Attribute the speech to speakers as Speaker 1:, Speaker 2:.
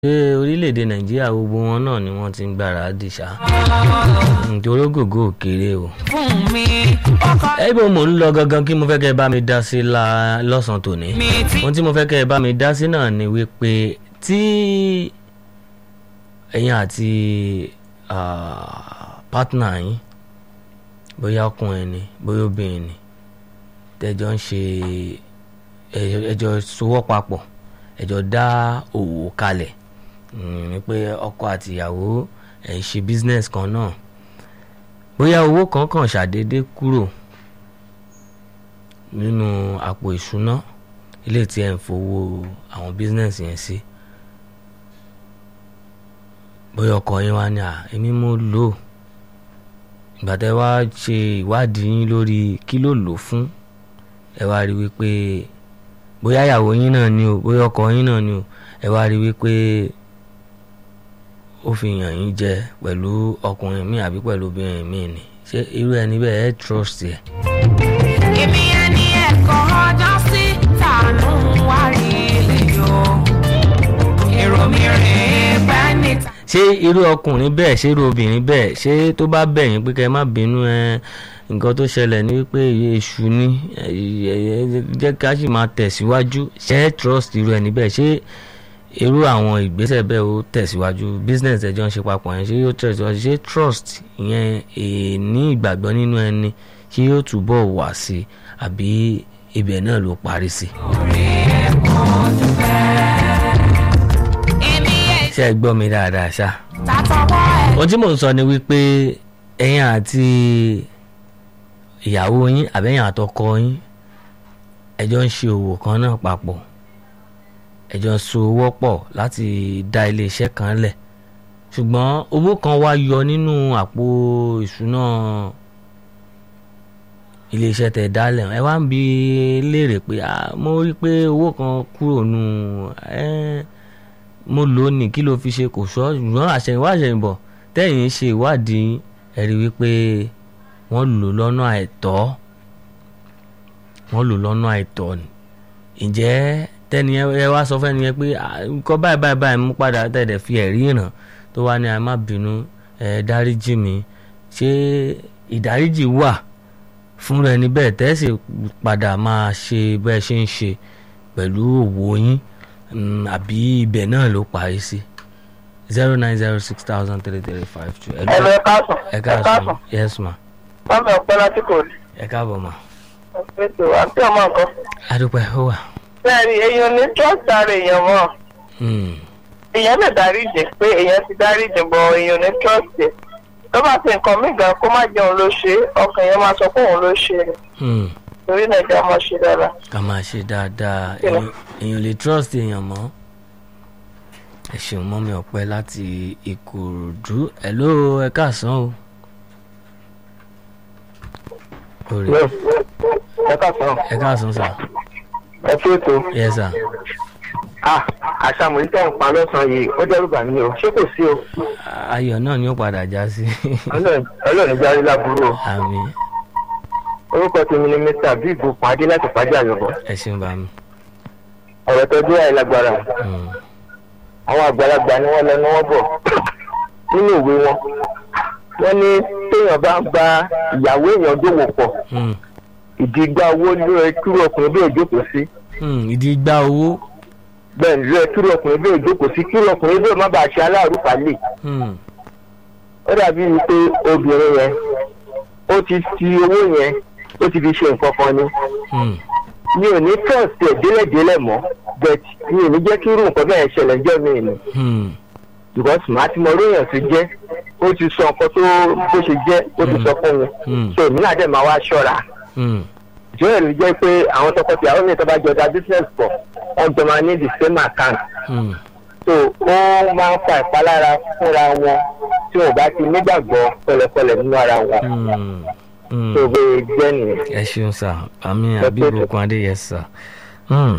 Speaker 1: pé orílẹ̀-èdè nàìjíríà gbogbo wọn náà ni wọ́n ti ń gbáradì ṣá nítorí gògó òkèrè o.
Speaker 2: fún mi ọkọ
Speaker 1: ẹ̀bùn mò ń lọ gangan kí mo fẹ́ kẹ́ ẹ bá mi dá sí la lọ́sàn-án tòní
Speaker 2: mi tí
Speaker 1: ohun tí mo fẹ́ kẹ́ ẹ bá mi dá sí náà ni wípé tí ẹ̀yin àti pátánà yín bóyá ọkùnrin ni bóyá obìnrin ni tẹ́jọ́ ń ṣe ẹ- ẹjọ́ sowọ́ papọ̀ ẹjọ́ dá òwò kalẹ̀ Mm, ni pé ọkọ àti ìyàwó ẹ̀ ń ṣe business kan náà bóyá owó kan kàn ṣàdédé kúrò nínú àpò ìṣúná ilé tí ẹ̀ ń fowó àwọn business yẹn sí bóyá ọkọ yín wá ní à èmi mo lò ó ìgbà tẹ́ wá ṣe ìwádìí yín lórí kí ló lò fún ẹ wá rí wípé bóyá ìyàwó yín náà ni o bóyá ọkọ yín náà ni o ẹ wá rí wípé ó fi yàn yín jẹ pẹ̀lú ọkùnrin mi àbí pẹ̀lú obìnrin mi ni ṣé irú ẹni bẹ́ẹ̀ ẹ trust ẹ̀.
Speaker 2: èmi ẹni ẹ̀kọ́ ọjọ́ sí tànú wá rí iyọ̀ èrò mi rèé bá níta.
Speaker 1: ṣé irú ọkùnrin bẹ́ẹ̀ ṣé irú obìnrin bẹ́ẹ̀ ṣé tó bá bẹ̀ yín pé kẹ́ ẹ má bínú ẹ nǹkan tó ṣẹlẹ̀ ní wípé èṣù ni ẹ, ẹ, ẹ, jẹ́ ká sì máa tẹ̀síwájú ṣé ẹ trust irú ẹni bẹ́ẹ̀ ṣé irú àwọn ìgbésẹ̀ bẹ́ẹ̀ ó tẹ̀síwájú business ẹjọ́ ń ṣe papọ̀ yẹn ṣé yóò tẹ̀síwájú ṣé trust ìyẹn èèní ìgbàgbọ́ nínú ẹni ṣé yóò túbọ̀ wà sí i àbí ibẹ̀ náà ló parí sí i.
Speaker 2: èmi ẹ̀
Speaker 1: ṣé ẹ gbọ́ mi dáadáa ṣá.
Speaker 2: tàtọwọ́ ẹ̀
Speaker 1: ohun tí mò ń sọ ni wípé ẹ̀yin àti ìyàwó yín àbẹ́yìn àtọkọ yín ẹjọ́ ń ṣe òwò kan náà papọ̀ ẹjọ́ so owó pọ̀ láti dá iléeṣẹ́ kan lẹ̀ ṣùgbọ́n owó kan wá yọ nínú àpò ìṣúná iléeṣẹ́ tẹ̀ dálẹ̀ ẹ wá ń bi léèrè pé "Ah, mo rí i pé owó kan kúrò nù ẹ́ mo lò ó ní kí ló fi ṣe kò sọ ṣùgbọ́n àṣẹyìnwá àṣẹyìnbọ̀ tẹ́yìn ṣe ìwádìí ẹ rí wípé wọ́n lò lọ́nà àìtọ́ wọ́n lò lọ́nà àìtọ́ ni ǹjẹ́ tẹ́ni ẹ ẹ wá sọ fẹ́ni yẹn pé "Ah, nǹkan báyìí báyìí báyìí mú padà tẹ̀dẹ̀ fi ẹ̀rí hàn tó wá ní ẹ má bínú ẹ dáríjì mi ṣé ìdáríjì wà fúnra ẹni bẹ́ẹ̀ tẹ́sí padà máa ṣe bẹ́ẹ̀ ṣe ń ṣe pẹ̀lú òwò yín Mm, àbí ibẹ̀ náà ló parí sí zero nine zero six thousand three three five two.
Speaker 3: ẹ lọ ẹ káàsán
Speaker 1: ẹ káàsán yes ma
Speaker 3: bámi ọpẹ láti kò ní.
Speaker 1: ẹ káàbọ̀ ma.
Speaker 3: ètò àti ọmọ nǹkan.
Speaker 1: adúpẹ́ ó wà.
Speaker 3: bẹ́ẹ̀ni èèyàn ní trust ara èèyàn mọ́
Speaker 1: Mm,
Speaker 3: èèyàn lè dáríjì pé èèyàn ti dáríjì bọ̀ èèyàn ní trust ẹ̀ tó bá ti nǹkan mí gan kó má jẹun ló ṣe é, ọkàn yẹn máa sọ pé òun ló ṣe é
Speaker 1: mm.
Speaker 3: torí náà ìjà máa ṣe dára.
Speaker 1: ká máa ṣe dáadáa
Speaker 3: Kí ni?
Speaker 1: èèyàn èèyàn lè trust èèyàn mọ́. ẹ ṣeun mọ́ mi ọ̀pẹ láti ìkòròdú hello ẹ káàsán o. orí
Speaker 3: ẹ káàsán
Speaker 1: ẹ káàsán sà
Speaker 3: ẹ fi ètò
Speaker 1: yes sà
Speaker 3: àṣàmùlí tẹ̀ ń pa lọ́sàn-án yìí ó dẹ́rù bà mí o ṣé kò sí o
Speaker 1: ayọ̀ náà ni ó padà já sí
Speaker 3: ọlọ́run jáde láburú o
Speaker 1: àmì
Speaker 3: orúkọ tèmi ni mr bíbù pàdé láti pàdé àyọ̀bọ̀
Speaker 1: ẹ ṣeun bá mi.
Speaker 3: ọ̀rọ̀ tó dé àìlágbára
Speaker 1: Mm,
Speaker 3: àwọn àgbàlagbà ni wọ́n lọ ní wọ́n bọ̀ nínú ìwé wọn wọ́n ní téèyàn bá ń bá ìyàwó èèyàn dòwò pọ̀
Speaker 1: mm,
Speaker 3: ìdí igba owó ló rẹ kúrò ọkùnrin bí òjókòó sí
Speaker 1: mm. ìdí gbá owó.
Speaker 3: bẹ́ẹ̀ ni rẹ kúrò ọkùnrin bí òjókòó sí kúrò ọkùnrin bí ó má bàa ṣe aláàrúfà lè
Speaker 1: Mm,
Speaker 3: ó dàbí wípé obìnrin yẹn ó ti fi owó yẹn ó ti fi ṣe nǹkan kan ni
Speaker 1: mm.
Speaker 3: mi ò ní trust ẹ̀ délẹ̀délẹ̀ mọ́ but mi ò ní jẹ́ kí irú nǹkan bẹ́ẹ̀ ṣẹlẹ̀ jọ́ mi ni
Speaker 1: Hmm.
Speaker 3: because màá ti mọ oríyàn tó jẹ́ ó ti sọ nǹkan tó bó ṣe jẹ́ ó ti sọ fún mi
Speaker 1: Hmm.
Speaker 3: so èmi náà dẹ̀ máa wá ṣọ́ra
Speaker 1: Hmm.
Speaker 3: ìjọ ẹ̀ ló jẹ́ pé àwọn tọkọtìyàwó mi tó bá jọ da business pọ̀ wọ́n jọ máa ní the same account
Speaker 1: Hmm.
Speaker 3: so ó máa ń fa ìpalára fúnra wọn tí wọn bá ti nígbàgbọ́ pẹ̀lẹ́pẹ̀lẹ́ nínú ara wọn
Speaker 1: Hmm. Hmm.
Speaker 3: tó bẹ́ẹ̀ jẹ́ nìyẹn.
Speaker 1: ẹ ṣeun sá àmì
Speaker 3: Ẹ
Speaker 1: àbí
Speaker 3: pé-
Speaker 1: ìbùkún adé yẹ sá. Hmm.